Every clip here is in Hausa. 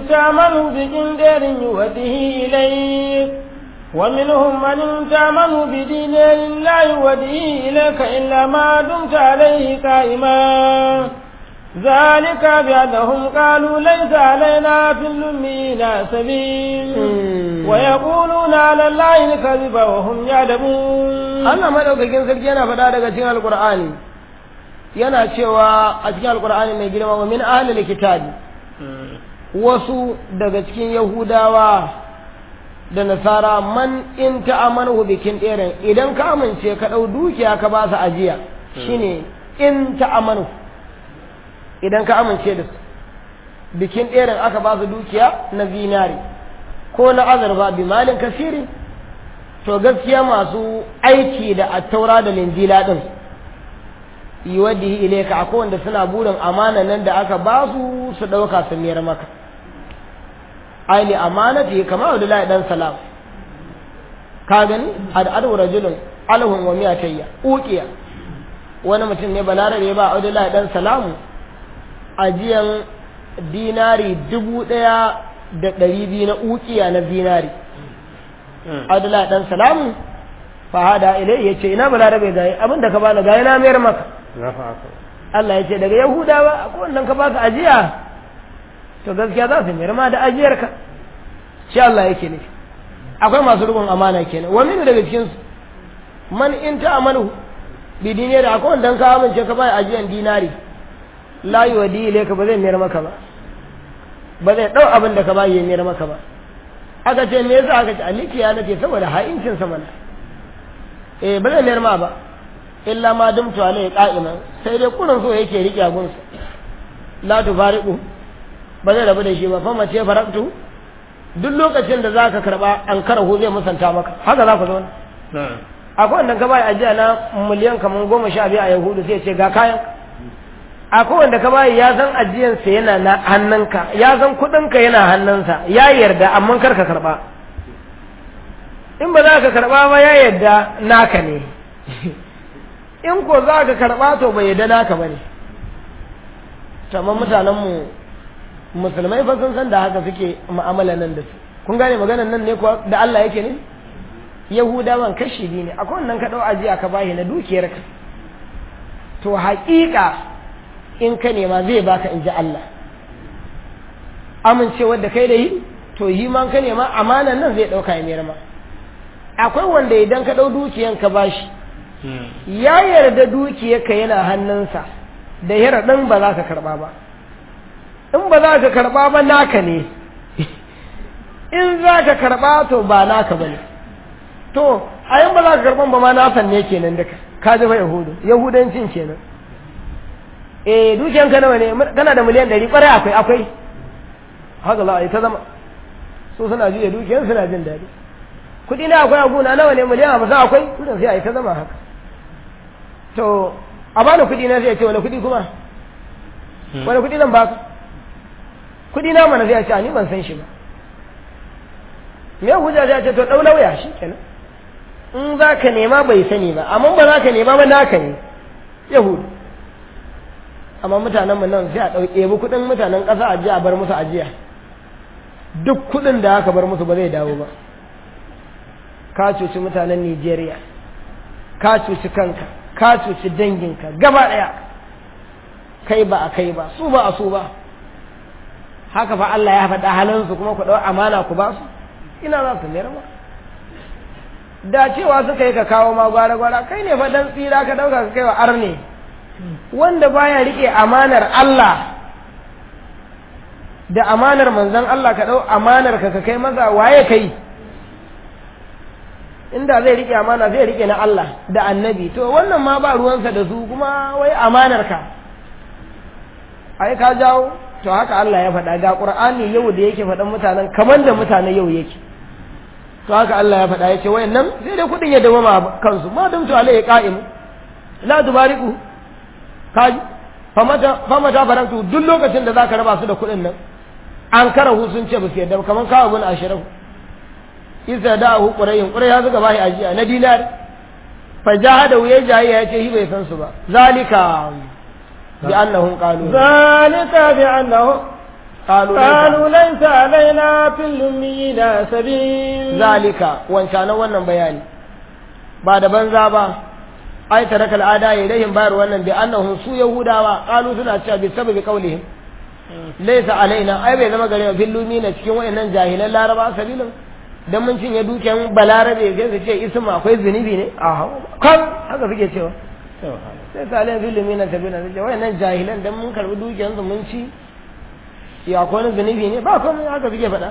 تعمل بقندر يوده إليك ومنهم من تعمل بدينار لا يوده إليك إلا ما دمت عليه قائما ذلك بأنهم قالوا ليس علينا في الأمين سبيل ويقولون على الله الكذب وهم يعلمون Allah madaukakin sarki yana faɗa daga cikin alkur'ani yana cewa a cikin alkur'ani mai girma wa min ahlil kitabi wasu daga cikin yahudawa da nasara man in ta'amanu bikin ɗerin idan ka amince ka ɗau dukiya ka ba su ajiya shine in ta'amanu idan ka amince da su bikin ɗerin aka ba su dukiya na zinari ko na azurfa bi malin kasiri to gaskiya masu aiki da attaura da linjila ɗin yi wadda ilaika akwai wanda suna burin amana nan da aka ba su su ɗauka su miyar maka aini amanati kama Abdullahi dan salam ka gani ad'adu rajulun alhun wa miyatayya uqiya wani mutum ne balarabe ba Abdullahi dan salamu ajiyan dinari dubu ɗaya da ɗari biyu na uqiya na dinari Abdullahi dan salamu fa hada ilai yace ina balarabe gayi abin da ka bani gayi na mayar maka Allah ya ce daga Yahudawa akwai wannan ka baka ajiya to gaskiya za su mayar ma da ajiyarka shi Allah yake ne akwai masu rubun amana kenan wani ne daga cikin su man in ta amanu bi dinari akwai wanda ka amince ka bai ajiyan dinari la yuwadi ilayka ba zai mayar maka ba ba zai dau abin da ka bai ya mayar maka ba aka ce me yasa aka ce aliki ya nace saboda ha'incin sa mana eh ba zai mayar ma ba illa ma dumtu alai qa'iman sai dai kurin so yake rike agunsa la tufariqu ba zai rabu da shi ba fama ce faraktu duk lokacin da za ka karɓa an karahu zai musanta maka haka za ku zo akwai wanda ka bayi ajiya na miliyan kamar goma sha biyu a yahudu sai ce ga kayan akwai wanda ka bayi ya san ajiyansa yana na hannunka ya san kuɗinka yana hannunsa ya yarda amma kar ka karɓa in ba za ka karɓa ba ya yarda naka ne in ko za ka karɓa to bai yarda naka ba ne amma mutanenmu musulmai fa sun san da haka suke mu'amala nan da su kun gane maganar nan ne kuwa da Allah yake ne yahudawan kashi biyu ne akwai wannan ka dau ajiya ka bashi na dukiyarka to haƙiƙa in ka nema zai baka in ji Allah amincewar da kai da yi to yi ma ka nema amanan nan zai ɗauka ya mayar ma akwai wanda idan ka ɗau dukiyan ka bashi ya yarda dukiyarka yana hannunsa da yaraɗin ba za ka karɓa ba in ba za ka karɓa ba naka ne in za ka karɓa to ba naka ba ne to a yin ba za ka karɓan ba ma nasan ne kenan duka ka ji ba yahudu yahudancin kenan eh dukiyan ka nawa ne kana da miliyan ɗari ƙwarai akwai akwai haka za a yi ta zama so suna juya dukiyan suna jin daɗi kuɗi na akwai aguna nawa ne miliyan hamsin akwai kudin sai a yi ta zama haka to a bani kuɗi na sai ce wani kuɗi kuma wani kuɗi zan baka kuɗi na mana sai a ce ni ban san shi ba me hujja sai a ce to ɗau lauya shi kenan in za ka nema bai sani ba amma ba za ka nema ba naka ne yahudu amma mutanen mu nan sai a ɗau ɗebi kuɗin mutanen ƙasa a jiya a bar musu ajiya duk kuɗin da aka bar musu ba zai dawo ba ka cuci mutanen Nijeriya ka cuci kanka ka cuci danginka gaba ɗaya kai ba a kai ba su ba a su ba haka fa Allah ya faɗa halinsu kuma ku ɗau amana ku ba su ina za su mayar ba da cewa suka yi ka kawo ma gwara-gwara kai ne fa dan tsira ka ɗauka ka kai wa arne wanda baya riƙe amanar Allah da amanar manzon Allah ka ɗau amanar ka ka kai masa waye kai inda zai rike amana zai rike na Allah da annabi to wannan ma ba ruwansa da su kuma wai amanar ka ai ka jawo to haka Allah ya faɗa ga Qur'ani yau da yake faɗan mutanen kamar da mutanen yau yake to haka Allah ya faɗa yace wayannan sai dai kudin ya dawama kansu ma dum to alai qa'im la tubariku kaji famata famata barantu duk lokacin da zaka raba su da kudin nan an karahu sun ce ba su yadda kamar kawo bin ashirahu isa da hu qurayin quray ya zuga bai ajiya na dinar fa jahada ya jahi ya ce shi bai san su ba zalika bi annahum qalu zalika bi annahum qalu قالوا ليس علينا في الأميين سبيل zalika wancanan wannan bayani ba da banza ba ai taraka al'ada ilayhim bayar wannan bi annahum su yahudawa qalu suna cewa bi sababi qaulihim laysa alaina ai bai zama gare mu fillumi na cikin wayannan jahilan laraba sabilin dan mun cinye dukiyan balarabe sai su ce ismu akwai zunubi ne a kan haka suke cewa sai sa alaina fillumi na sabilin sai wayannan jahilan dan mun karbi dukiyan su mun ci ya akwai wani zunubi ne ba komai haka suke faɗa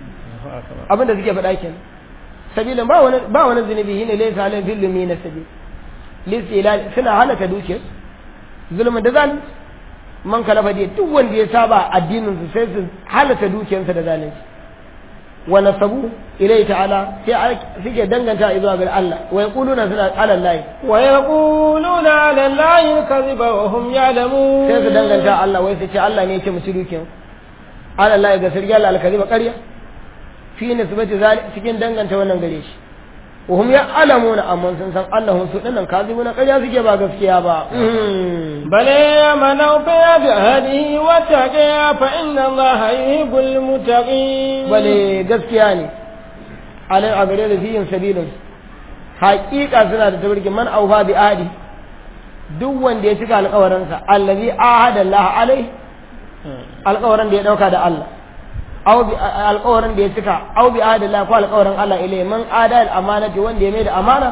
abinda suke faɗa kenan sabilin ba wani ba wani zunubi shine laysa alaina fillumi na sabil listilal suna halaka dukiyar zulmin da zalunci man kalafa dai duk wanda ya saba addinin su sai su halaka dukiyarsa da zalunci wa nasabu ilai ta'ala sai suke danganta zuwa ga Allah wa yaquluna suna ala Allah ويقولون على الله الكذب وهم يعلمون sai su danganta Allah wai su ce Allah ne yake musu dukiyar ala Allah ga sirri Allah alkaziba ƙarya fi nisbati zalik cikin danganta wannan gare shi وهم يعلمون أما سنسان أنهم سؤلنا كاذبون قد يسكي با قسكيا با بل من أوفي بعهده واتقى فإن الله يحب المتقين بل قسكيا ني على أغرير فيهم سبيل حقيقة سنة تبرك من أوفى بعهده duk wanda ya cika alƙawarinsa allazi ahada Allah alai alƙawarin da ya dauka da Allah aw bi alƙawarin da ya cika aw bi adala ko alƙawarin Allah ilai man adal amanati wanda ya mai da amana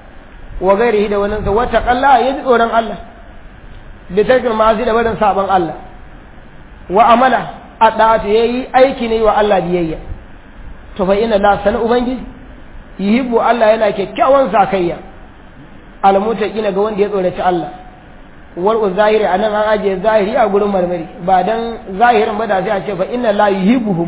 wa gairihi da wannan sa wata qalla ya ji tsoron Allah bi tarkil ma'asi da barin saban Allah wa amala adatu yayi aiki ne wa Allah biyayya to fa inna la sana ubangiji yuhibbu Allah yana kyakkyawan sakayya almutaqina ga wanda ya tsoraci Allah wal zahiri anan an ajiye zahiri a gurin marmari ba dan zahirin ba da sai a ce fa inna la yuhibbuhum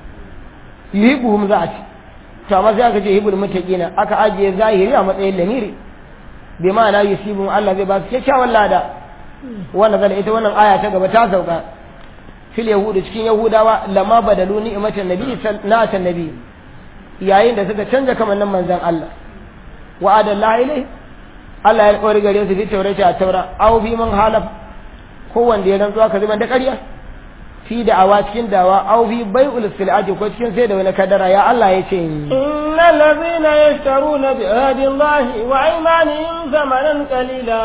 yuhibbuhum za a ce to amma sai aka ce yuhibbul muttaqina aka ajiye zahiri a matsayin lamiri bi ma'ana yusibuhum Allah zai ba su kyakkyawan lada wannan zan ita wannan aya ta gaba ta sauka fil yahudu cikin yahudawa lamma badalu ni'matan nabi na'atan nabi yayin da suka canja kamannin manzon Allah wa adallahi ilayhi Allah ya alƙawari gare su fi taurati a taura aw fi man halaf ko wanda ya rantsuwa ka zuban da ƙarya fi da'awa cikin dawa aw fi bai'ul silati ko cikin sai da wani kadara ya Allah ya ce innal ladhina yashtaruna bi ahdi Allah wa aymanihim thamanan qalila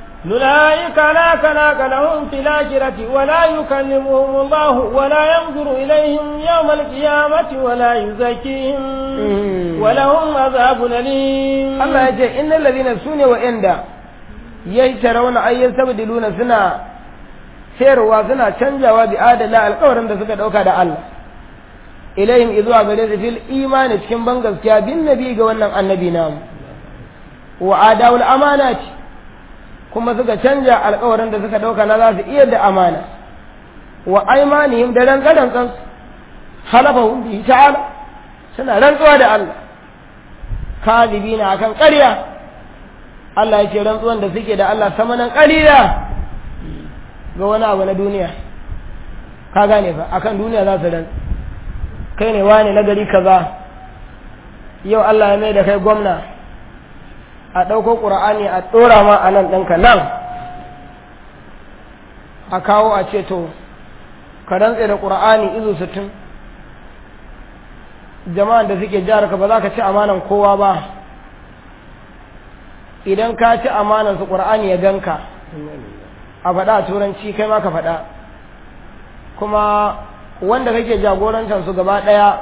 أولئك لا خلاق لهم في الآخرة ولا يكلمهم الله ولا ينظر إليهم يوم القيامة ولا يزكيهم ولهم عذاب أليم الله يجي إن الذين سنوا وإندا يشترون أن يستبدلون سنة sayarwa suna canjawa bi adala alƙawarin da suka ɗauka da Allah ilayhim izuwa gare su fil imani cikin ban gaskiya bin nabi ga wannan annabi namu wa adawul amanati kuma suka canja alkawarin da suka dauka na za su iya da amana wa aimanihim da rantsaran kansu halafahum bi ta'ala suna rantsuwa da Allah kadibina akan ƙarya Allah ya ce rantsuwan da suke da Allah samanan ƙalila ga wani abu na duniya ka gane fa akan duniya za su rantsu kai ne wani na gari kaza yau Allah ya mai da kai gwamna a ɗauko ƙura'ani a ɗora ma a nan ɗinka nan a kawo a ce to ka rantse da ƙura'ani izu sittin jama'an da suke jihar ka ba za ka ci amanan kowa ba idan ka ci amanan su ƙura'ani ya ganka a faɗa a turanci kai ma ka faɗa kuma wanda kake jagorantar su gaba ɗaya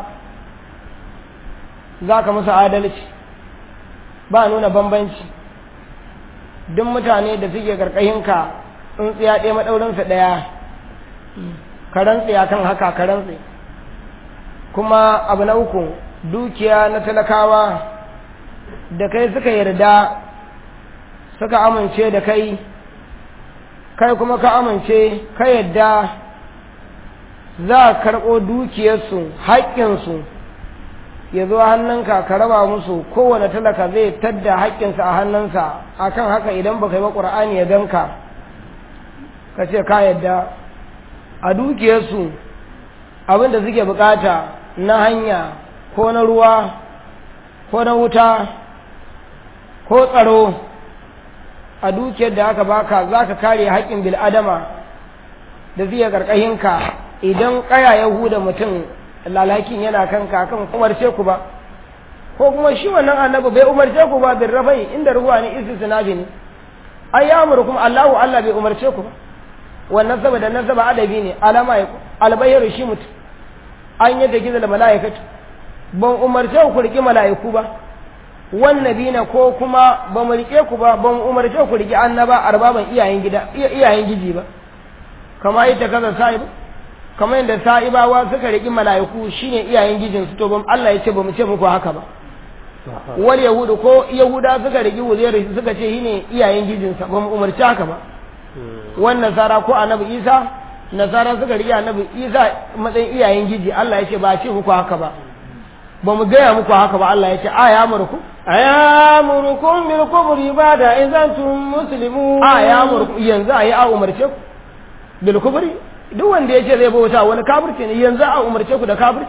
za ka musu adalci ba nuna bambanci duk mutane da suke karkashinka tsuntsiya ɗaya maɗaurinsa ɗaya ka rantse kan haka ka rantse kuma abu na uku dukiya na talakawa da kai suka yarda suka amince da kai kai kuma ka amince ka yarda za a karɓo dukiyarsu haƙƙinsu ya zo hannunka ka raba musu kowane talaka zai tadda haƙƙinsa a hannunsa akan haka idan baka yi ba ƙur'ani ya ganka ka ce ka yadda a dukiyarsu abin da suke bukata na hanya ko na ruwa ko na wuta ko tsaro a dukiyar da aka baka za ka kare haƙƙin bil'adama da zai ƙarƙashinka idan kaya ya huda mutum lalakin yana kan kakan umarce ku ba ko kuma shi wannan annabi bai umarce ku ba bin rafai inda ruwa ne istisnabi ne ai ya amurkum Allahu Allah bai umarce ku ba wannan saboda nan saba adabi ne alama ya albayyaru shi mutum an yadda gizo da mala'ikatu ban umarce ku riki mala'iku ba wannabina ko kuma ba mu rike ku ba ban umarce ku riki annaba arbaban iyayen gida iyayen giji ba kama ita kaza sa'i ba kamar yadda sa'ibawa suka riki mala'iku shine iyayen gijin su to ban Allah ya ce ba mu ce muku haka ba wal yahudu ko yahuda suka riki wuzairu suka ce shine iyayen gijin sa ba mu umarci haka ba wannan nasara ko annabi isa nasara suka riki annabi isa matsayin iyayen giji Allah ya ce ba a ce muku haka ba ba mu gaya muku haka ba Allah ya ce a ya murku ayamurukum bil kubri bada idan tum muslimun a ya murku yanzu a yi a umarce ku bil kubri duk wanda ya ce zai bauta wani kafirci ne yanzu a umarce ku da kafirci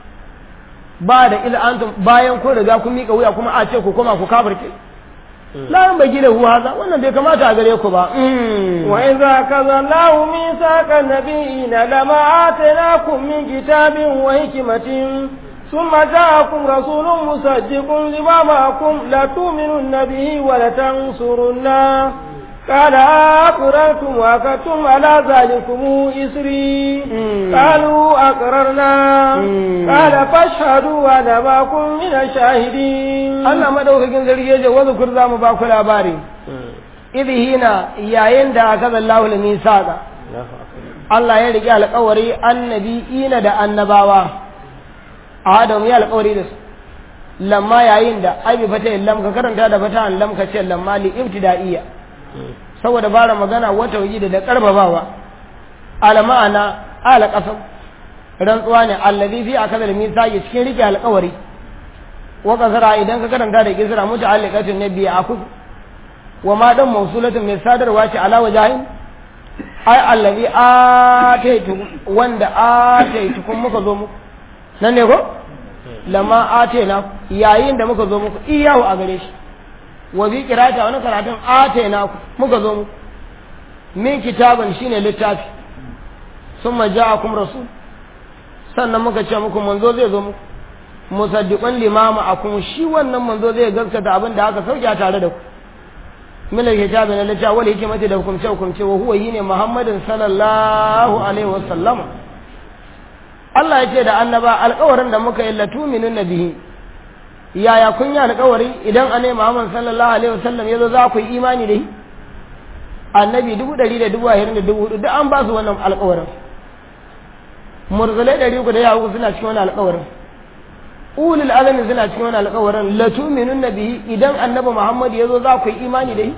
ba da ila antum bayan kun riga kun mika wuya kuma a ce ku koma ku kafirce la yan bagi da haza wannan bai kamata a gare ku ba wa idza kazallahu mithaqa nabiyina lama atainakum min kitabin wa hikmatin ثم جاءكم رسول مصدق لما معكم لتؤمنن به ولتنصرنه قال أقررتم وأخذتم على ذلكم إسري قالوا أقررنا قال فاشهدوا وأنا معكم من الشاهدين Allah madaukakin sarki yace wa zukur za mu ba ku labari idh hina yayin da aka zallahu al-misaqa Allah ya rike alƙawari annabi ina da annabawa Adam ya alƙawari da su lamma yayin da abi fata lam ka karanta da fata lam ka ce lamma li ibtida'iyya saboda bara magana wata wuji da karbabawa ala ma'ana ala qasam rantsuwa ne allazi fi akadal misaqi cikin rike alƙawari wa kasara idan ka karanta da kisra muta'alliqatun nabi aku wa ma dan mawsulatun mai sadarwa ce ala wajahin ai allazi ataitu wanda ataitu kun muka zo muku nan ne ko lamma atena yayin da muka zo muku iyahu a gare shi wa bi qira'ati wani karatun atena ku muka zo muku min kitabin shine littafi summa ja'akum rasul sannan muka ce muku manzo zai zo muku musaddiqan limama akum shi wannan manzo zai gaskata abin da aka sauke tare da ku min alkitabi na littafi wal hikmati da hukumce hukumce wa huwa yine muhammadin sallallahu alaihi wa sallama Allah ya ce da annaba alƙawarin da muka yi latuminin nabihi yaya kun yi alƙawari idan annabi Muhammad sallallahu alaihi wasallam yazo za ku yi imani da shi annabi dubu ɗari da dubu ashirin da dubu hudu duk an ba su wannan alƙawarin murzalai ɗari uku da yawa suna cikin wani alƙawarin ulul azami suna cikin wani alƙawarin latuminun nabihi idan annabi Muhammad yazo za ku yi imani da shi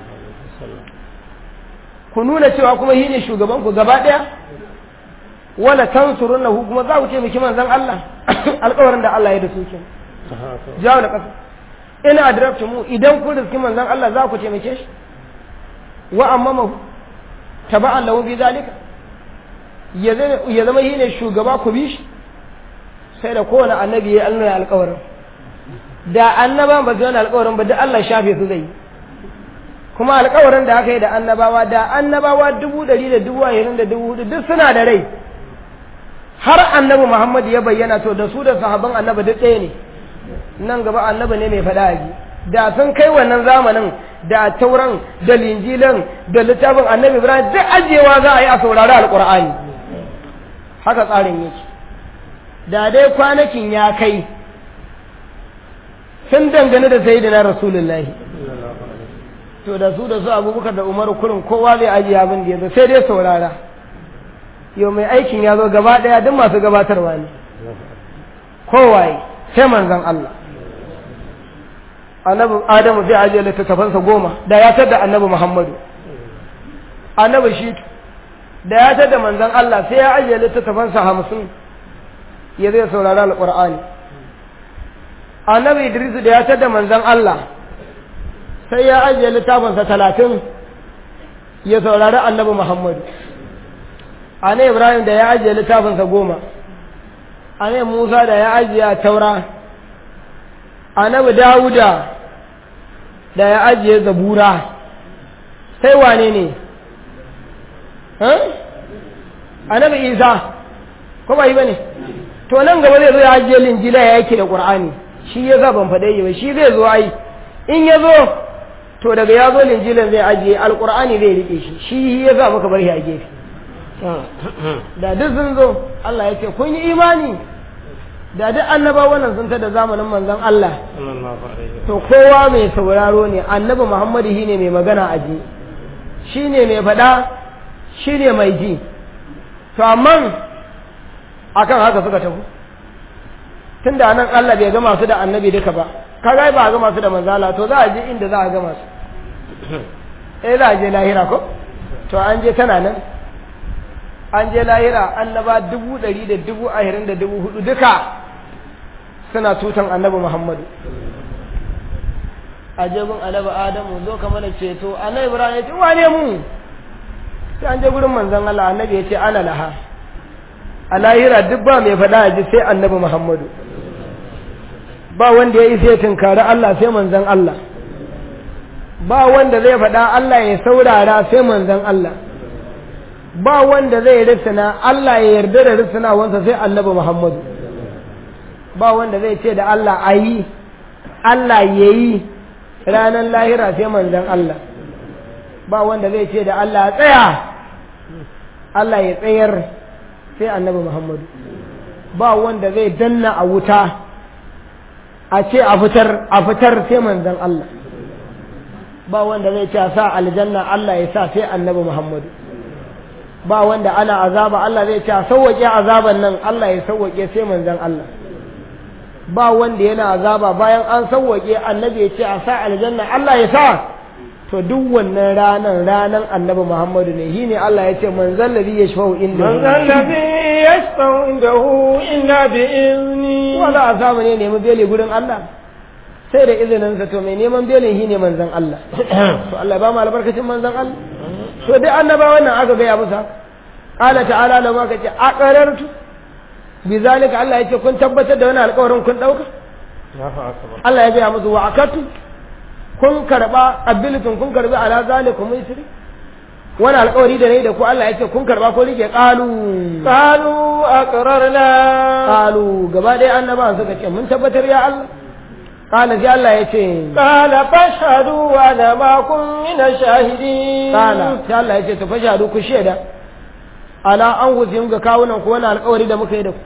ku nuna cewa kuma shi ne shugaban ku gaba ɗaya wala tansurunnahu kuma za ku ce miki manzon Allah alƙawarin da Allah ya da su kenan jawo da ƙasa ina adraktumu idan kun riski manzon Allah za ku taimake shi wa amma mahu taba'an lahu bi zalika ya zama shi ne shugaba ku bi shi sai da kowane annabi ya Allah alƙawarin da annaba ba su yana alƙawarin ba da Allah shafe su zai kuma alƙawarin da aka yi da annabawa da annabawa dubu ɗari da dubu ashirin da dubu hudu duk suna da rai har annabi Muhammad ya bayyana to da su da sahabban annabi duk ɗaya ne nan gaba annabi ne mai faɗa ji da sun kai wannan zamanin da tauran da linjilan da littafin annabi ibrahim duk ajiyewa za a yi a saurari alƙur'ani haka tsarin yake da dai kwanakin ya kai sun dangane da sayyidina rasulullahi to da su da su abubakar da umaru kurin kowa zai ajiye abin da ya zo sai dai saurara yau mai aikin ya zo gaba ɗaya duk masu gabatarwa ne kowaye sai manzan Allah annabi adamu zai ajiye littattafansa goma da ya tada annabi muhammadu annabi shi da ya tada manzan Allah sai ya ajiye littattafansa hamsin ya zai saurari alƙur'ani annabi idrisu da ya tada manzan Allah sai ya ajiye littafinsa talatin ya saurari annabi muhammadu annabi ibrahim da ya ajiye littafinsa goma annabi musa da ya ajiye taura annabi dawuda da ya ajiye zabura sai wane ne annabi isa ko ba yi bane to nan gaba zai zo ya ajiye linjila ya yake da qur'ani shi ya za ban faɗe yi ba shi zai zo ai in ya zo to daga ya zo linjilan zai ajiye alqur'ani zai rike shi shi ya za muka bar shi a gefe da duk sun zo Allah ya ce kun yi imani da duk annabawan nan sun ta da zamanin manzon Allah to kowa mai sauraro ne annabi Muhammadu shine mai magana a ji shine mai faɗa shine mai ji to amma akan haka suka tafi tunda nan Allah bai gama su da annabi duka ba kaga ba a gama su da manzala to za a je inda za a gama su eh za a je lahira ko to an je tana nan an je lahira annaba dubu ɗari da dubu ahirin da dubu hudu duka suna tutan annabi muhammadu a jebin annabi adamu zo ka mana ceto annabi ibrahim ya ce wane mu sai an je gurin manzon Allah annabi ya ce ana laha a lahira duk ba mai faɗa a ji sai annabi muhammadu ba wanda ya yi sai tunkari Allah sai manzon Allah ba wanda zai faɗa Allah ya saurara sai manzon Allah ba wanda zai risina Allah ya yarda da risinawansa sai annabi Muhammadu ba wanda zai ce da Allah a yi Allah ya yi ranar lahira sai manzan Allah ba wanda zai ce da Allah tsaya Allah ya tsayar sai annabi Muhammadu ba wanda zai danna a wuta a ce a fitar a fitar sai manzan Allah ba wanda zai ce a sa aljanna Allah ya sa sai annabi Muhammadu ba wanda ana azaba Allah zai ce a sauwaƙe azaban nan Allah ya sauwaƙe sai manzon Allah ba wanda yana azaba bayan an sauwaƙe annabi ya ce a sa aljanna Allah ya sa to duk wannan ranan ranan annabi Muhammadu ne shine Allah ya ce manzon ladhi yashfa'u inda manzon ladhi yashfa'u indahu illa bi izni wala azaba ne nemi bele gurin Allah sai da izinin sa to mai neman belin shine manzon Allah to Allah ba mu albarkacin manzon Allah to dai annabawan nan aka gaya musa qala ta'ala da ma kace aqarartu bi zalika Allah yace kun tabbatar da wani alƙawarin kun dauka Allah ya gaya musu wa akatu kun karba abilitun kun karbi ala zalikum isri wani alƙawari da nayi da ku Allah yace kun karba ko rike qalu qalu aqrarna qalu gaba dai annabawan suka ce mun tabbatar ya Allah قال جاء الله يتي قال فاشهدوا وانا معكم من الشاهدين قال جاء الله يتي فاشهدوا كشيدا على أنفسهم ga kawunan ku wannan alƙawari da muka yi da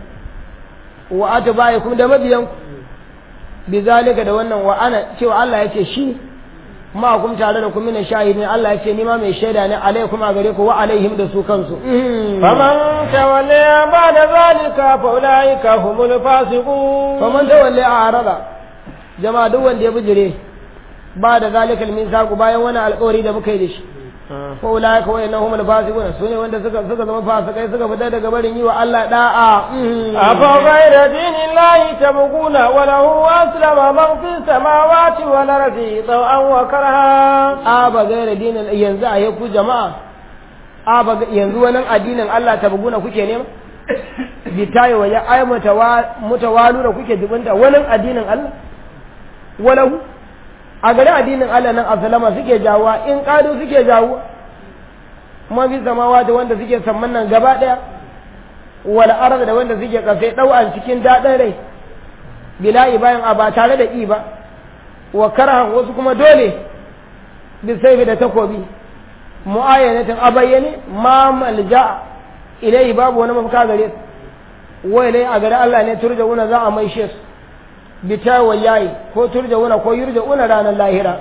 ku wa atbaikum da mabiyan ku bizalika da wannan wa ana cewa Allah yace shi ma kum tare da ku min shahidin Allah yace ni ma mai shaida ne alaikum a gare ku wa alaihim da su kansu faman tawalla ba da zalika fa ulaika humul fasiqun faman tawalla a'rada jama'a duk wanda ya bijire ba da zalikal misaqu bayan wani alƙawari da muka yi da shi ko ulaika wa innahum al-fasiqun sune wanda suka suka zama fasikai suka fita daga barin yi wa Allah da'a afa ghayra dinillahi tabghuna wa lahu aslama man fi samawati wal ardi taw'an wa karha aba ghayra dinin yanzu a ku jama'a aba yanzu wannan addinin Allah tabghuna kuke nema bitayi wa ya aymata mutawalu da kuke jibinta wannan addinin Allah walahu a gari addinin Allah nan asalama suke jawowa in ƙado suke jawo kuma fi samawa da wanda suke samman nan gaba ɗaya wal arz da wanda suke kasai ɗau'an cikin daɗin rai bila'i bayan a ba tare da i ba wa karhan wasu kuma dole bi sai da takobi mu'ayyanatin a bayyane ma malja ilai babu wani mafaka gare su wa ilai a gari Allah ne turja'una za a maishe su bita wallahi ko turja'una ko yurja'una ranar lahira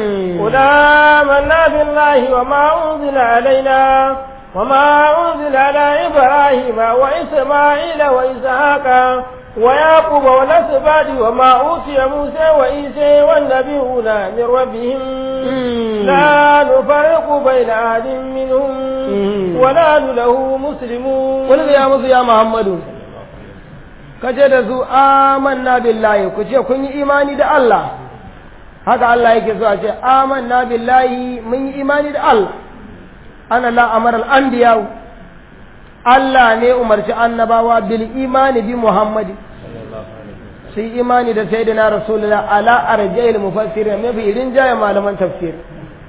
آمنا بالله وما أنزل علينا وما أنزل على إبراهيم وإسماعيل وإسحاق ويعقوب والأسباط وما أوتي موسى وعيسى والنبيون من ربهم لا نفرق بين أحد منهم ونحن له مسلمون قل يا موسى يا محمد kace da su amanna billahi ku ce kun yi imani da Allah haka Allah yake so a ce amanna billahi mun yi imani da Allah ana la amara al-anbiya Allah ne umarci annabawa bil imani bi Muhammad su yi imani da sayyidina rasulullah ala arjayil mufassir mafi rinjaye malaman tafsir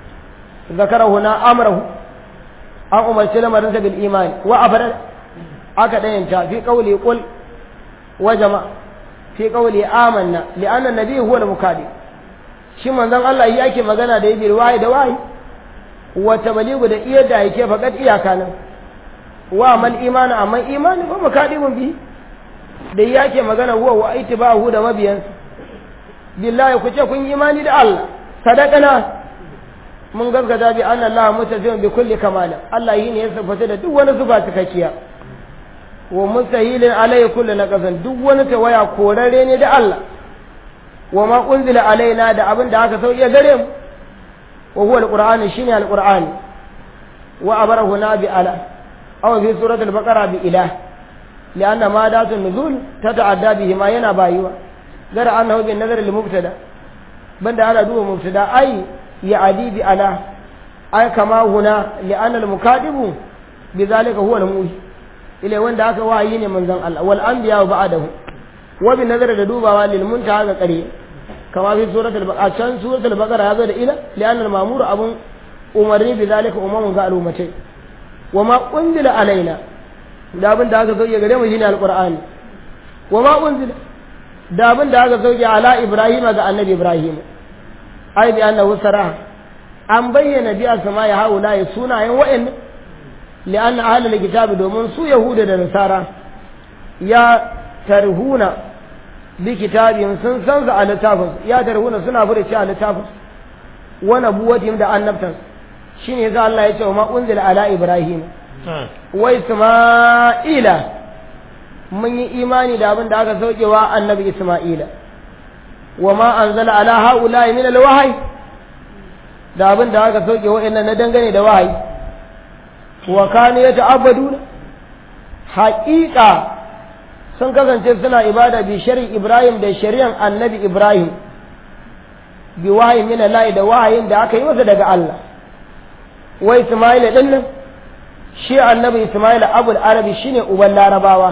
zakara huna amrahu an umarci lamarin sa bil imani wa abada aka dayanta fi qawli qul wa jama fi qawli amanna li anna nabi huwa al-mukadi shi manzon Allah yi ake magana da yabi wayi da wayi wa tablighu da iya da yake fakat iyaka nan wa mal imani amma imani ba mukadimun bi da yake magana huwa wa ittibahu da mabiyansa billahi ku ce kun yi imani da Allah sadaqana mun gaskata bi anna Allah mutazim bi kulli kamal Allah yi ne ya sifata da duk wani zuba cikakkiya wa mustahilin alayhi kullu naqasan duk wani tawaya korare ne da Allah wa ma unzila alaina da abin da aka sauke gare mu wa huwa alqur'ani shine alqur'ani wa abarahu na bi ala aw fi surat al-baqara bi ilah لأن ما دات النزول تتعدى به ما ينا بايوا غير أنه بالنظر للمبتدا بند على دو مبتدا أي يعدي بألا أي كما هنا لأن المكاتب بذلك هو الموحي إلى وين ذاك وعيين من ذن الله والأنبياء بعده وبالنظر لدوبا للمنتهى قريب كما في سورة البقرة عشان سورة البقرة هذا إلى لأن المأمور أبو أمرني بذلك أمم قالوا متى وما أنزل علينا da abin da aka sauke gare mu shine alqur'ani wa ma unzila da abin da aka sauke ala ibrahim ga annabi ibrahim ai bi annahu sara an bayyana bi asma ya haula ya sunayen wa'annan li anna ahlul kitabi domin su yahuda da nasara ya tarhuna bi kitabin sun san a littafin ya tarhuna suna fure a littafin wa nabuwatin da annabtan shine yasa Allah ya ce wa ma unzila ala ibrahim wa Isma'ila mun yi imani da abin da aka saukewa annabi Isma'ila wa ma anzala ala haula'i min alwahyi da abin da aka sauke wa'annan na dangane da wahayi wa kanu yata'abbaduna haqiqa sun kasance suna ibada bi shari'i Ibrahim da shari'an annabi Ibrahim bi wahayi min Allah da wahayin da aka yi masa daga Allah wa Isma'ila dinnan shi annabi Ismail abul arabi shine uban larabawa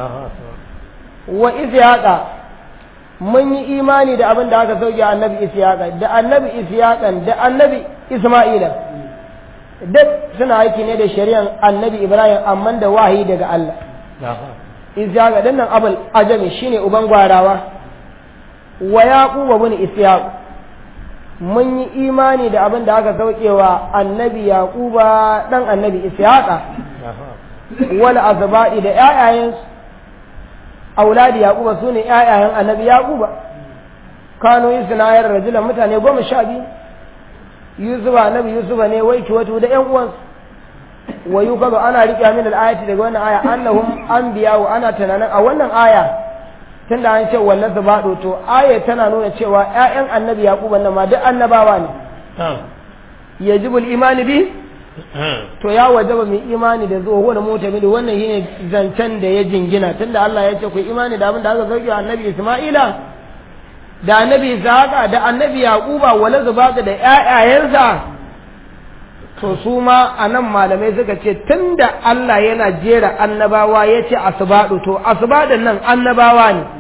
wa ishaqa mun yi imani da abin da aka sauke annabi ishaqa da annabi ishaqan da annabi isma'ila duk suna aiki ne da shari'an annabi ibrahim amma da wahayi daga Allah ishaqa dinnan abul ajami shine uban gwarawa wa yaquba bin ishaq mun yi imani da abin da aka saukewa annabi yaquba dan annabi ishaqa wal azba'i da ƴaƴayen auladi yaquba sune ƴaƴayen annabi yaquba kano yusnayar rajulan mutane goma sha biyu yusufa annabi yusufa ne wai kiwatu da ƴan uwansu wa yukazu ana riƙe min al-ayati daga wannan aya annahum anbiya'u ana tunanin a wannan aya tun da an ce wallan su baɗo to aya tana nuna cewa ‘ya'yan annabi yaƙuba nan ma duk annabawa ne ya ji imani bi to ya wajaba mai imani da zuwa wani mota mili wannan shine zancen da ya jingina tun da Allah ya ce ku imani da abin da aka sauke annabi Isma'ila da annabi Ishaqa da annabi Yaquba wala zubaka da ƴaƴayensa to su ma a nan malamai suka ce tun da Allah yana jera annabawa ya ce asibadu to asibadin nan annabawa ne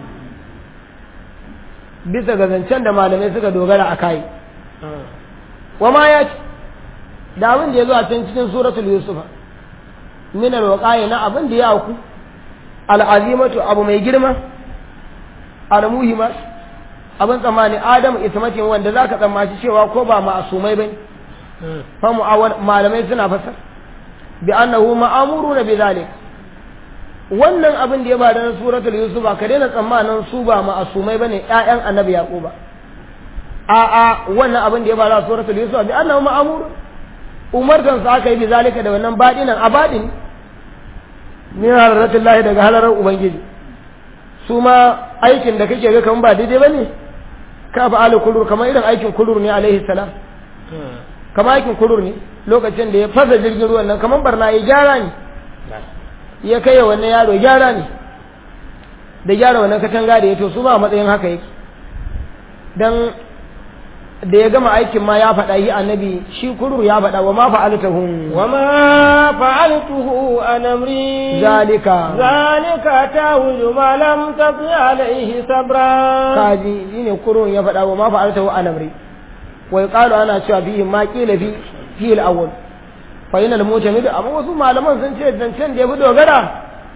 bisa ga zancen da malamai suka dogara a kai wa ma ya ce da abin da ya zo a can cikin suratul yusufa min alwaqai na abin da ya auku al'azimatu abu mai girma al-muhimma abin tsammani adam ismatin wanda zaka tsammaci cewa ko ba ma'asumai bane fa mu'awwal malamai suna fasar bi annahu ma'amuruna bi zalik wannan abin da ya bada na suratul yusuf ka daina tsammanin su ba ma'asumai bane ƴaƴan annabi yaquba a a wannan abin da ya bada suratul yusuf bi annahu ma'amur umartan sa aka yi bi zalika da wannan badinan abadin min harratullahi daga halarar ubangiji su ma aikin da kake ga kaman ba daidai bane ka fa alu kulur kamar irin aikin kulur ne alaihi salam kamar aikin kulur ne lokacin da ya fasa jirgin ruwan nan kamar barna ya gyara ne ya kai wannan yaro gyara ne da gyara wannan katanga da ya to su ma a matsayin haka yake dan da ya gama aikin ma ya faɗa yi annabi shi kurur ya faɗa wa ma fa'altuhu wa ma fa'altuhu an amri zalika zalika tawju ma lam taqi alayhi sabra kaji shine kurur ya faɗa wa ma fa'altuhu an amri wa yuqalu ana cewa fihi ma qila fi fi al-awwal fa yana al-mutamid amma wasu malaman sun ce zancen da ya fi dogara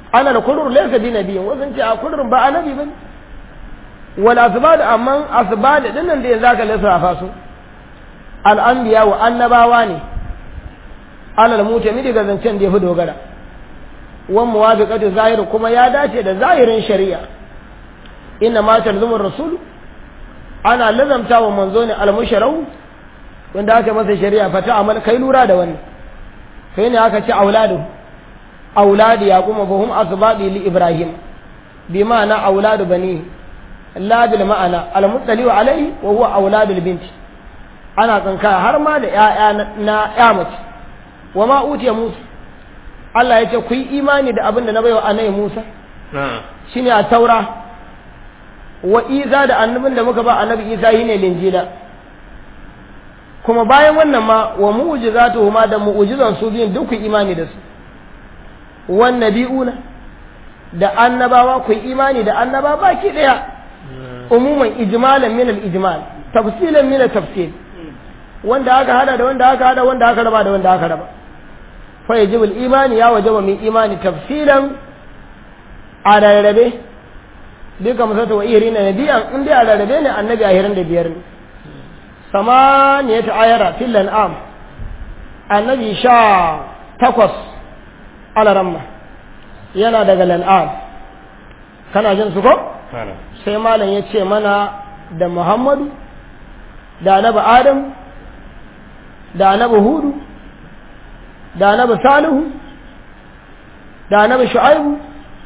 ana da kurur laysa bi nabiyyin wasu ce a kurur ba annabi bane wal asbad amma asbad din nan da yanzu aka lissafa su al anbiya wa annabawa ne alal mutami daga zancen da yafi dogara wan muwafiqatu zahir kuma ya dace da zahirin shari'a inna ma talzumu rasul ana lazamta wa manzo ne al musharau wanda aka masa shari'a fata amal kai lura da wannan sai ne aka ce auladu auladi yaquma fa hum asbadi li ibrahim bi ma'ana auladu bani la bil ma'ana al muttali alayhi wa huwa auladul bint ana tsanka har ma da ƴaƴa na ƴa mace wa ma utiya musa Allah ya ce ku yi imani da abin da na baiwa annabi Musa shine a taura wa Isa da annabin da muka ba annabi Isa shine linjila kuma bayan wannan ma wa mu'jizatuhu ma da mu'jizan su biyun duk ku imani da su wan nabi'una da annabawa ku imani da annaba baki daya umuman ijmalan min al-ijmal tafsilan min al-tafsil wanda aka hada da wanda aka hada wanda aka raba da wanda aka raba fa yajibu al-imani ya wajaba min imani tafsilan a rarrabe duka musata wa irina nabiyan in dai a rarrabe ne annabi a hirin da biyar ne samaniyat ayara fil an'am annabi sha takwas alaramma yana daga lan'am kana jin su ko sai malam ya ce mana da muhammadu da annabi adam da annabi hudu da annabi salihu da annabi shu'aibu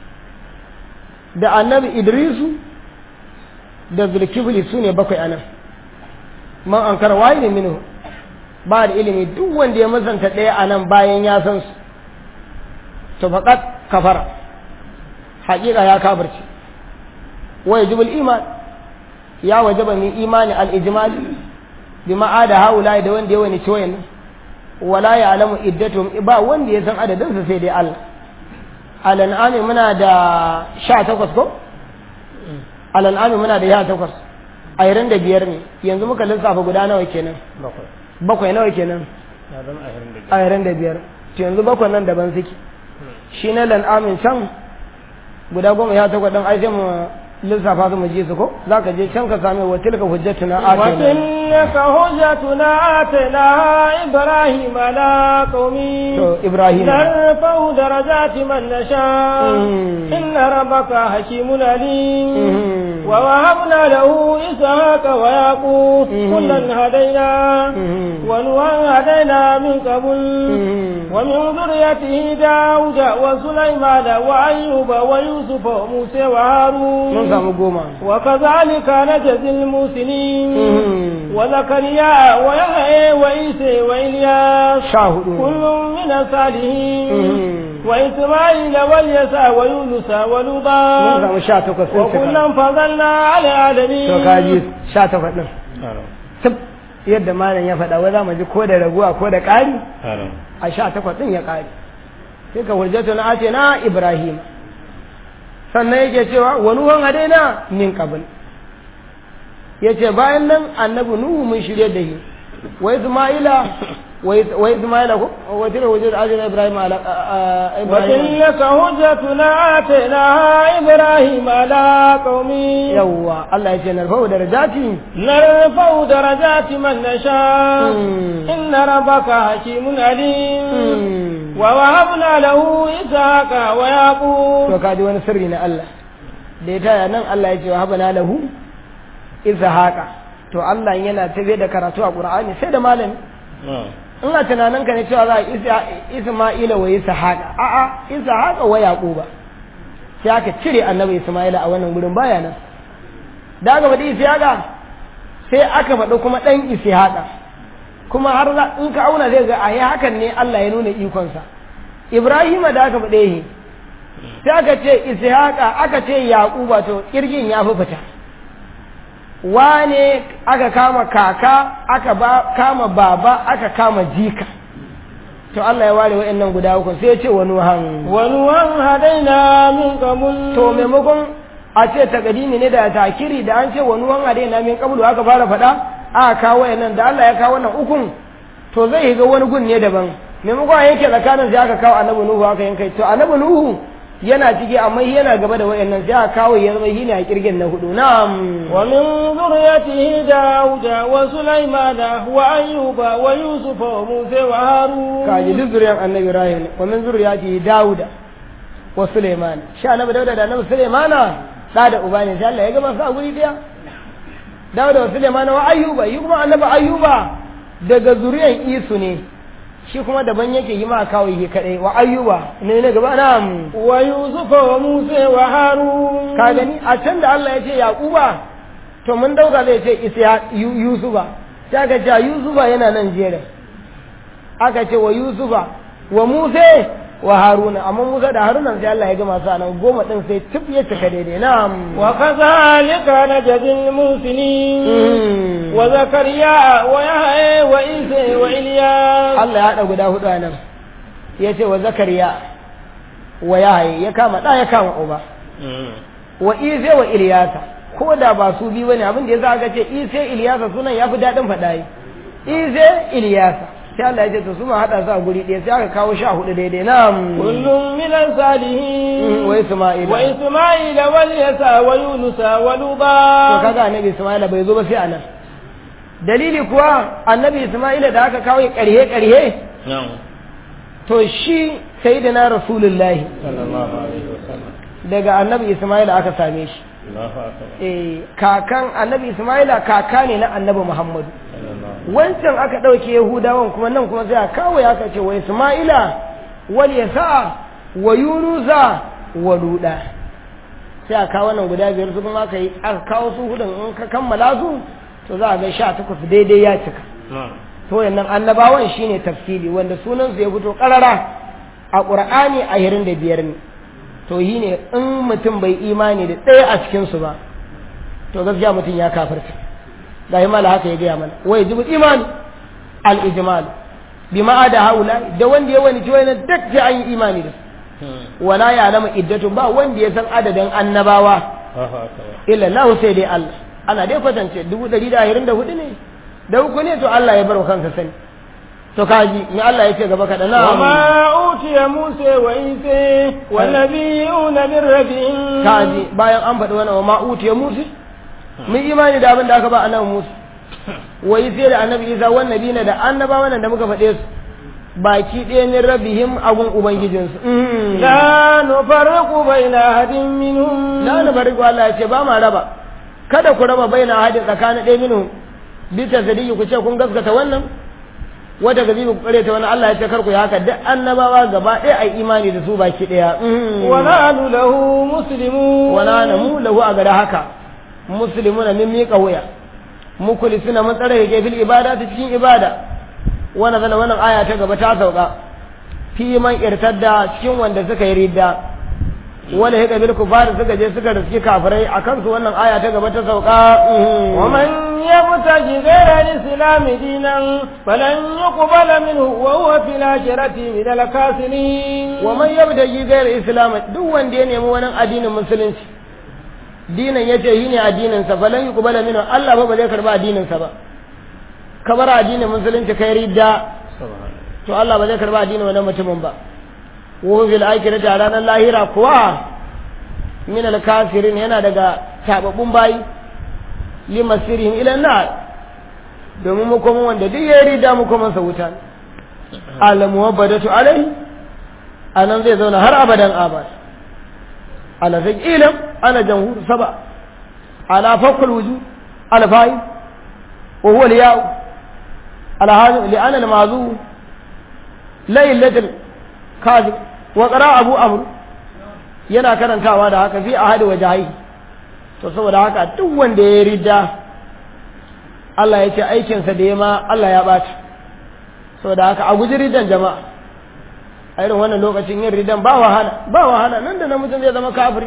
da annabi idrisu da zulkifli su ne bakwai anan man an kara waye ne minu ba da ilimi duk wanda ya mazanta ɗaya a nan bayan ya san su to faƙat kafara haƙiƙa ya kabarci wa yajibul iman ya wajaba min imani al-ijmali bi ma'ada haula da wanda ya wani ciwayen wala ya alamu iddatum ba wanda ya san adadin sa sai dai Allah al-an'ami muna da 18 ko al-an'ami muna da 18 ayran da biyar ne yanzu muka lissafa guda nawa kenan bakwai nawa kenan ayran da biyar to yanzu bakwai nan daban suke shi na lan'amin can guda goma ya takwas ɗin ai sai mu lissafa su mu ji su ko za ka je can ka same wa tilka hujjatuna atayna وتلك حجتنا آتيناها إبراهيم على قومه to ibrahim نرفع درجات من نشاء مم. إن ربك حكيم عليم مم. ووهبنا له إسحاق ويعقوب مم. كلا هدينا مم. ونوحا هدينا من قبل مم. ومن ذريته داود وسليمان وأيوب ويوسف وموسى mun وهارون samu goma وكذلك نجزي المحسنين مم. وزكريا ويحيى وعيسى وإلياس sha hudu كل من الصالحين مم. وإسماعيل واليسع ويونس mun ولوطا samu sha takwas sun cika وكلا فضلنا على العالمين to kaji sha takwas ɗin tab yadda malam ya faɗa wai za mu ji ko da raguwa ko da ƙari a sha takwas ɗin ya ƙari sai ka hujjatu na ace na ibrahim sannan yake cewa wa nuhan hadaina min qabl yace bayan nan annabi nuhu mun shirye da shi wa isma'ila wa isma'ila ko wa tira wajid ajra ibrahim ala ibrahim وتلك حجتنا آتيناها إبراهيم على قومه yawwa Allah yace narfa'u darajati نرفع درجات من نشاء مم. إن ربك حكيم عليم Mm. ووهبنا له إسحاق ويعقوب to kaji wani sirri na Allah da ya taya nan Allah ya ce wa habana lahu izhaqa to Allah yana tafe da karatu a Qur'ani sai da malami ina tunanin ka ne cewa za a isa Isma'ila wa Ishaqa a'a Ishaqa wa Yaquba sai aka cire annabi Isma'ila a wannan gurin baya nan da aka faɗi Ishaqa sai aka faɗi kuma ɗan Ishaqa kuma har za in ka auna zai ga ayi hakan ne Allah ya nuna ikonsa Ibrahima da aka faɗe shi sai aka ce Ishaqa aka ce Yaquba to kirgin ya fi fita wane aka kama kaka aka ba kama baba aka kama jika to Allah ya ware wa'annan guda uku sai ya ce wa nuhan ونوحا هدينا من قبل to maimakon a ce takadimi ne da takiri da an ce wa nuhan hade na min kabulu aka fara faɗa aka kawo wa'annan da Allah ya kawo wannan ukun to zai ga wani gun ne daban maimakon a yanke tsakanin sai aka kawo annabi nuhu aka yanka to annabi nuhu yana ciki amma shi yana gaba da wayannan sai aka kawo ya zama shi ne a kirgin na hudu na'am ومن ذريته داود وسليمان وأيوب ويوسف وموسى وهارون kaji duk zuriyar annabi ibrahim ne wa min zuriyati dauda wa sulaiman shi annabi dauda da annabi sulaimana da da uba ne sai Allah ya gama su a guri daya dauda wa sulaiman wa ayyuba yi kuma annabi ayyuba daga zuriyar isu ne shi kuma daban yake yi ma kawo yi kadai wa ayyuba ne ne gaba na ويوسف وموسى وهارون ka gani a can da Allah ya ce yaquba to mun dauka zai ce isya Yu- yusufa sai aka ce yusufa yana nan jere aka ce wa yusufa wa musa wa haruna amma musa da haruna sai Allah ya gama su a nan goma din sai tif ya cika daidai na'am وكذلك نجزي المحسنين Mm. وزكريا ويحيى وعيسى وإلياس Allah ya haɗa guda hudu a nan ya ce wa zakariya wa yahaye ya kama ɗa ya kama uba wa ise wa iliyasa ko da ba su biyu bane abin da yasa aka ce ise iliyasa sunan yafi daɗin faɗa yi ise iliyasa sai Allah ya ce to su ma haɗa su a guri ɗaya sai aka kawo sha hudu daidai na كل من الصالحين wa Isma'ila وإسماعيل واليسع ويونس to ولوطا kaga annabi Isma'ila bai zo ba sai anan dalili kuwa annabi Isma'ila da aka kawo ƙarhe ƙarhe to shi sayyidina rasulullahi sallallahu alaihi wasallam daga annabi Isma'ila aka same shi Allahu akbar eh kakan annabi Isma'ila kaka ne na annabi Muhammadu sallallahu wancan aka ɗauke Yahudawan kuma nan kuma sai a kawo ya aka ce wa Isma'ila wal yasa wa Yunusa wa Luda sai a kawo nan guda biyar su kuma aka yi aka kawo su hudun in ka kammala su to za a ga sha takwas daidai ya cika to yannan annabawan shine tafsiri wanda sunan su ya fito karara a Qur'ani a hirin da biyar ne to yi ne in mutum bai imani da ɗaya a cikin su ba to gaskiya mutum ya kafirta ga yi mala haka ya gaya mana wai jibu imani al-ijmal bi ma'ada haula da wanda ya wani ci wani duk sai an yi imani da su wala ya lama iddatu ba wanda ya san adadin annabawa Allahu akbar illa Allah sai dai Allah ana dai kwatance dubu ɗari da ashirin da hudu ne da uku ne to Allah ya bar wa kansa sani to kaji ni Allah ya ce gaba kaɗan na وما أوتي موسى وعيسى والنبيون من ربهم kaji bayan an faɗi wannan wa ma'uti ya musu mun imani da abin da aka ba annabi musu wai sai da annabi isa wannan nabi da annabawan nan da muka faɗe su baki ɗaya min rabihim agun ubangijinsu Mhm. لا نفرق بين أحد منهم la na bari ko Allah ya ce ba ma raba kada ku raba baina hadin tsakanin ɗaya minhu bi tasdiqi ku ce kun gaskata wannan wata gazi ku kare ta wannan Allah ya ce kar ku yi haka duk annabawa gaba ɗaya ai imani da su baki ɗaya Mhm. ونحن له مسلمون wala na mu lahu a gada haka muslimuna min miƙa wuya mukulisuna mun tsare yake fil ibada ta cikin ibada wannan zana wannan aya ta gaba ta sauka fi man irtadda cikin wanda suka yi ridda wala hika bil kufar suka je suka riski kafirai akan su wannan aya ta gaba ta sauka mhm. ومن يبتغي غير الإسلام دينا فلن يقبل منه وهو في الآخرة من الخاسرين wa man yabdaji ghayr islam duk wanda ya nemi wani addinin musulunci dinin yace yi ne addinin sa falan yuqbala minhu Allah ba ba zai karba addinin sa ba ka bar addinin musulunci kai ridda to Allah ba zai karba addinin wannan mutumin ba wa fil akhirati a ranar lahira kuwa min al kafirin yana daga tababbun bayi limasirihim ila nar domin mu kuma wanda duk ya ridda mu kuma sa wuta al muwabbadatu alai anan zai zauna har abadan abad ala zai ilam ana jamhur saba ala fakul wuju ala fa'i wa huwa al ya'u ala hadu li ana al mazu laylatul kazib wa qara abu amr yana karantawa da haka fi ahadi wajhi to saboda haka duk wanda ya ridda Allah ya ce aikinsa da ya ma Allah ya ɓaci saboda haka a guji riddan jama'a a irin wannan lokacin yin riddan ba wahala ba wahala nan da nan mutum zai zama kafiri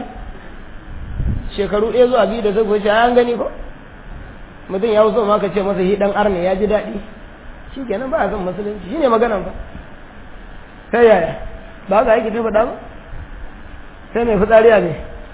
shekaru ɗaya zuwa biyu da zai wuce an gani ko mutum ya so ma ka ce masa hi dan arne ya ji daɗi shi kenan ba a son musulunci shine maganan fa sai yaya ba ga yake ta faɗa ba sai mai fitsari a ne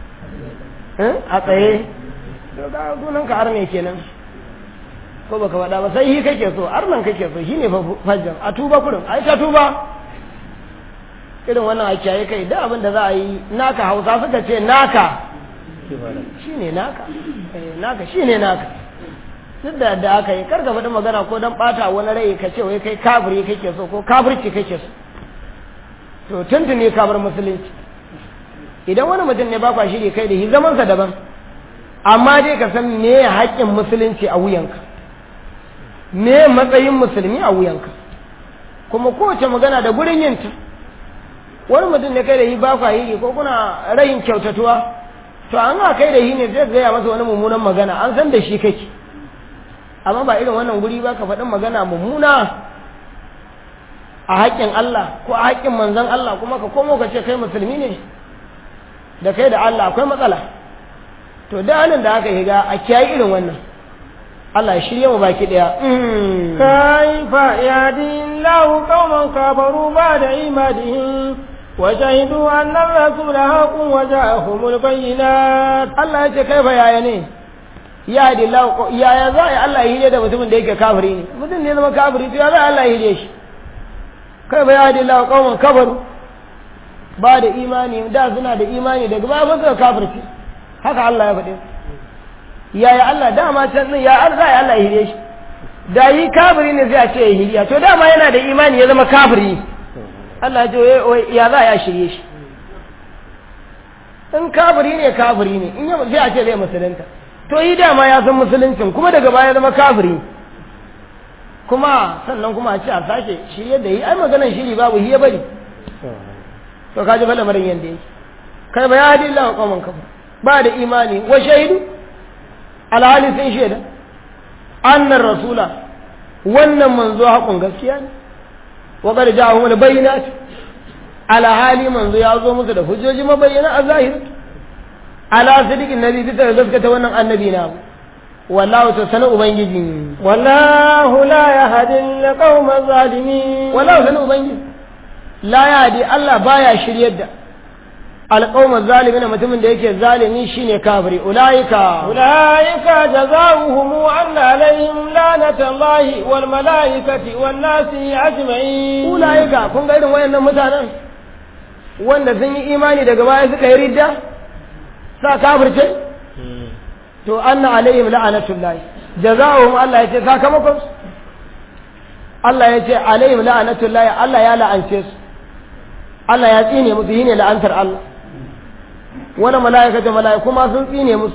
a tsaye to ga sunan ka arne kenan ko baka faɗa ba sai hi kake so arnan kake so shine fa fajjan a tuba kurin ai ta tuba irin wannan a kiyaye kai da abin da za a yi naka hausa suka ce naka shine naka eh naka shine naka duk da da aka yi karka faɗi magana ko dan ɓata wani rai ka ce wai kai kafiri kake so ko kafirci kake so to tuntuni ka bar musulunci idan wani mutum ne ba kwa shiri kai da shi zamansa daban amma dai ka san me haƙƙin musulunci a wuyanka me matsayin musulmi a wuyanka kuma kowace magana da gurin yinta wani mutum ne kai da shi ba kwa shiri ko kuna rayin kyautatuwa to an ga kai da shi ne zai gaya masa wani mummunan magana an san da shi kake amma ba irin wannan guri ba ka faɗin magana mummuna a haƙƙin Allah ko a haƙƙin manzon Allah kuma ka komo ka ce kai musulmi ne da kai da Allah akwai matsala to da halin da aka higa a kiyaye irin wannan Allah ya shirye mu baki daya kaifa yadi Allahu qauman kafaru ba'da imadihim wa shahidu anna ar-rasula haqqun wa ja'ahumul bayyinat Allah ya ce kaifa yaya ne ya hadi Allah yaya za a Allah ya hire da mutumin da yake kafiri ne mutum ne zama kafiri to ya za Allah ya hire shi kaifa ya hadi Allah qauman kafaru ba da imani da suna da imani daga ba ba suka kafirci haka Allah ya faɗi yaya Allah dama can din ya Allah ya Allah ya hire shi da yi kafiri ne sai a ce ya hiriya to dama yana da imani ya zama kafiri Allah ya ce ya za ya shirye shi in kafiri ne kafiri ne in sai a ce zai musulunta to yi dama ya san musuluncin kuma daga baya zama kafiri kuma sannan kuma a ce a sake shirye da yi ai maganan shiri babu hiya bari to kaji fa lamarin yanda yake kai ba ya hadi Allah wa qauman kafa ba da imani wa shahidu alhali sun shaida annar rasula wannan manzo haƙun gaskiya ne wa qad ja'ahum al-bayyinat alhali manzo ya zo musu da hujjoji mabayyana a zahiri ala sidiqin nabi bisa ga gaskata wannan annabi na wallahu ta sana ubangiji wallahu la yahdi al-qawma zalimin wallahu sana ubangiji la yahdi Allah baya shiryar da alƙawma zalimin mutumin da yake zalimi shine kafiri ulaika ulaika jazaohum anna alaihim lanatallahi wal malaikati wan nasi ajma'in ulaika kun ga irin wayannan mutanen wanda sun yi imani daga baya suka yi ridda sa kafirce to anna alaihim la'anatullahi jazaohum Allah yace sakamakon Allah yace alaihim la'anatullahi Allah ya la'ance su Allah ya tsine musu shine la'antar Allah wani mala'ikata mala'iku ma sun tsine musu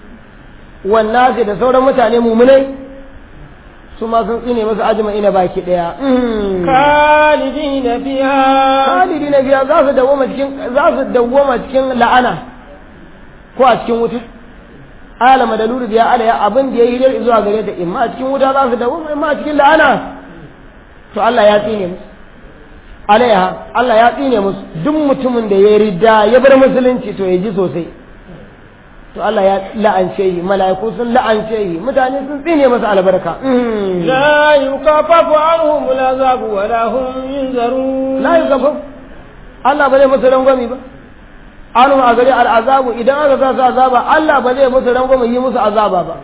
wannan da sauran mutane mumunai su ma sun tsine musu ajma'ina baki daya khalidina fiha khalidina fiha za su dawoma cikin za su dawoma cikin la'ana ko a cikin wuta alama da luru biya alaya abin da ya yi dai zuwa gare ta imma a cikin wuta za su dawoma imma a cikin la'ana to Allah ya tsine musu alaiha Allah ya tsine musu duk mutumin da ya ridda ya bar musulunci to ya ji sosai to Allah ya la'ance yi mala'iku sun la'ance yi mutane sun tsine masa albarka la yukafafu anhum al'azabu wa la hum yunzarun la yukafafu Allah ba zai musu rangwami ba anu a gari al'azabu idan aka sa su azaba Allah ba zai musu rangwami yi musu azaba ba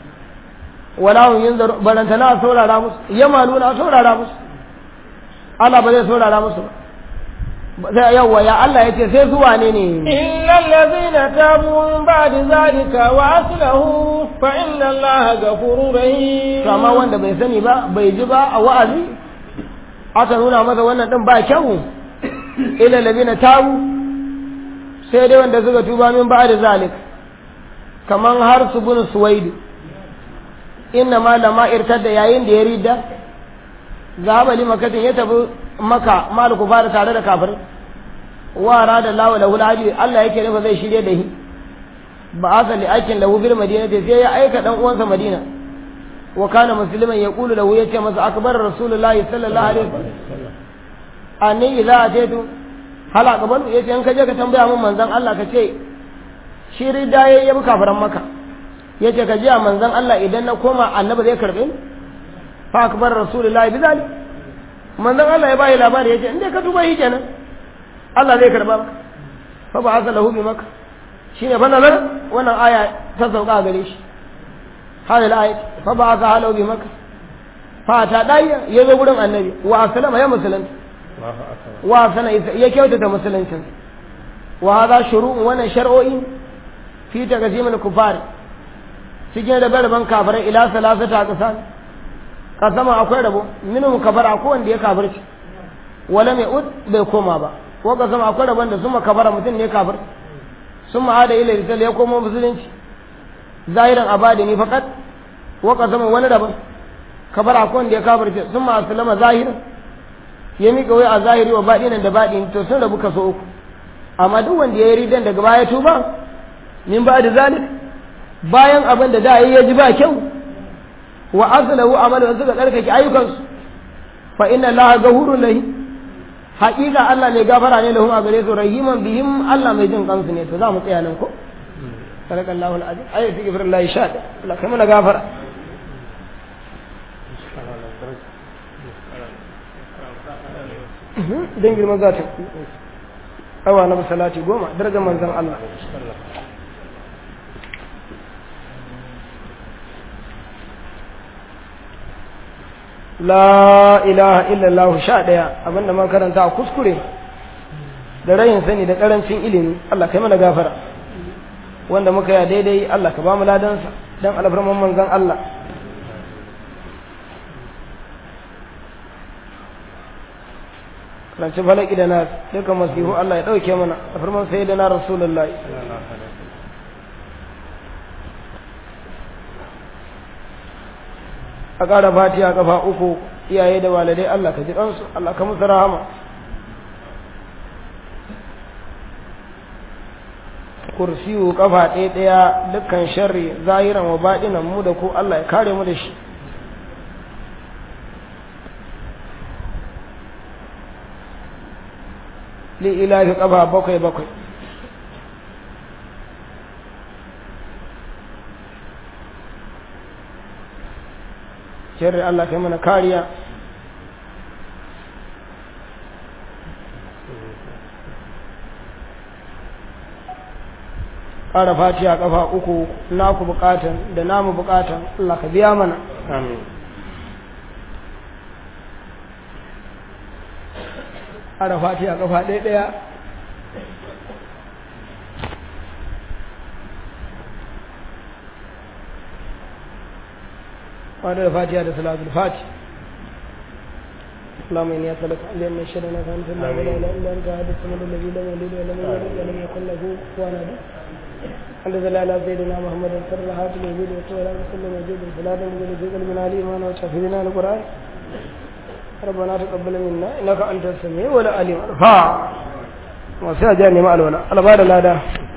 wala hum yunzarun barantana saurara musu yamaluna saurara musu Allah ba zai saurara musu ba sai yawa ya Allah ya ce sai su wane ne illa allazina tabu min ba'di zalika wa aslahu fa inna allaha ghafurur rahim to amma wanda bai sani ba bai ji ba a wa'azi aka nuna masa wannan din ba kyau illa allazina tabu sai dai wanda suka tuba min ba'di zalika kaman har su bin suwaidu inna ma lama irtadda yayin da ya rida zahaba li makatin ya tafi maka maliku fara tare da kafir wa da lawa lahu alhaji Allah yake nufa zai shirye da shi ba asa li aikin lahu bil madina sai ya aika dan uwansa madina wa kana musliman yaqulu lahu yace masa akbar rasulullahi sallallahu alaihi wasallam anni idza ataitu hal aqbalu yace in ka je ka tambaya mun manzon Allah ka ce shi rida yayi bi kafiran maka yace ka ji manzon Allah idan na koma annabi zai karbe ni fa akbar rasulullahi bizali manzon Allah ya bayi labari yace in dai ka tuba shi kenan Allah zai karba maka fa ba hasa lahu bi maka shine fa nazar wannan aya ta sauka gare shi hadal ayat fa ba hasa halahu bi maka fa ta dai ya zo gurin annabi wa aslama ya musulunta wa sana ya kyautata musuluncin wa hadha shuru'un wannan shar'o'i fi taqsimil kufar cikin rabe raben kafirai ila salasata qasan kasama akwai rabo minhum kafara ko wanda ya kafirci wala mai ud bai koma ba ko kasama akwai rabon da suma kafara mutum ne kafir summa hada ila rijal ya koma musulunci zahiran abadini faqat wa kasama wani rabon kafara ko wanda ya kafirci summa aslama zahiran ya miƙa wai a zahiri wa baɗinan da baɗin to sun rabu kaso uku amma duk wanda ya yi ridan daga baya tuba min ba da zalik bayan abin da da ya ji ba kyau wa aslahu amalu suka tsarkake ayyukansu fa inna allaha ghafurun lahi haƙiƙa Allah mai gafara ne lahum a gare su rahiman bihim Allah mai jin kansu ne to za mu tsaya nan ko sadakallahu alazim ayatu gifrillahi sha Allah kai mana gafara don girma za ta awa na salati goma darajar manzan Allah la ilaha illallah sha ɗaya abinda man karanta a kuskure da rayin sani da ƙarancin ilimi Allah kai mana gafara wanda muka ya daidai Allah ka ba mu ladansa don alfarman manzan Allah ranci falaki da na duka masihu Allah ya ɗauke mana a firman sai da na rasulullahi a ƙara fatiha kafa uku iyaye da walidai Allah ka ji ɗansu Allah ka musu rahama kursiyu kafa ɗaya ɗaya dukkan sharri zahiran wa baɗinan mu da ku Allah ya kare mu da shi li'ilafi ƙafa bakwai bakwai shirin Allah kai mana kariya ƙara fatiya ƙafa uku naku buƙatan da namu buƙatan Allah ka biya mana amin ƙara fatiya ƙafa ɗaya ɗaya wadda da fatiya da salatul fati اللهم اني اسالك ان لم يشهدنا فانت الله ولا اله الا انت هذا الصمد الذي لم يلد ولم يولد ولم يكن له كفوا احد الحمد لله على سيدنا محمد صلى الله عليه وسلم وسلم وجود الصلاه من جزء من علي ما وشفينا القران ربنا تقبل منا انك انت السميع والعليم الفا وسيا جاني مع الولا على بعد لا